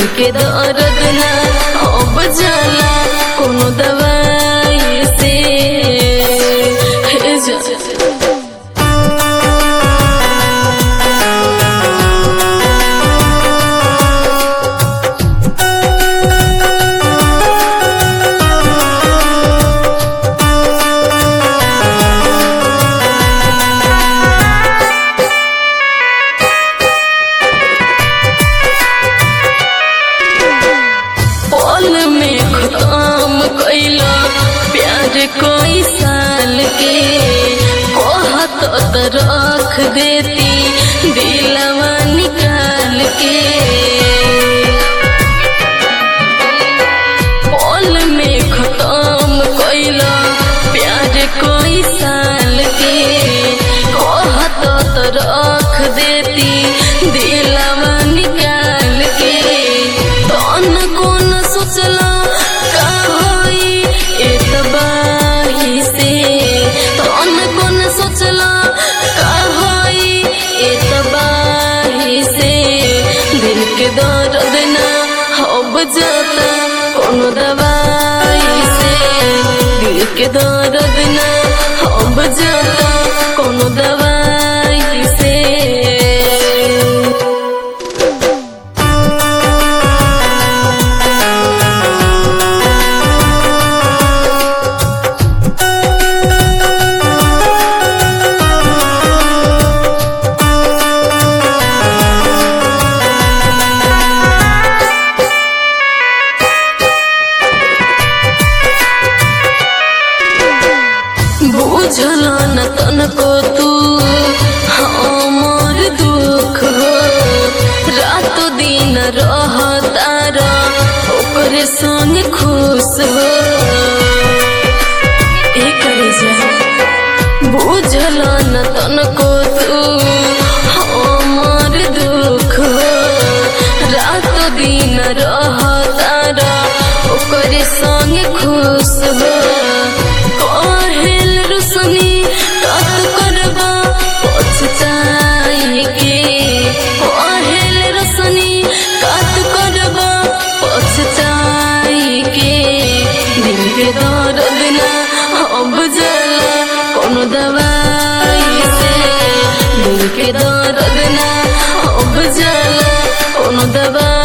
के दर्द ना अब जाला कोनो दवाई से हे जा पल में खत्म कैला प्यार कोई साल के कहत त रख देती दिलवा निकाल के पल में खत्म कैला प्यार कोई साल के कहत त रख देती दिलवा निकाल के तन कोन सोचला का होई एतबाही से तन कोन सोचला का होई एतबाही से दिल के दर्द ना अब जाता कोनो दवाई से दिल के दर्द ना अब जाता कोनो दवाई से बुझल न तनको तू हमर दुख हो रात दिन रहतार ओकरे संग खुश हो एकरे जा बुझल न तनको तू हमर दुख हो रात दिन रहतार ओकरे संग खुश हो कहेल रुसनी कत करबा पछताई के कहेल रुसनी कत करबा पछताई के दिल के दर्द ना अब जाला कोनो दवाई से दिल के दर्द ना अब जाला कोनो दवाई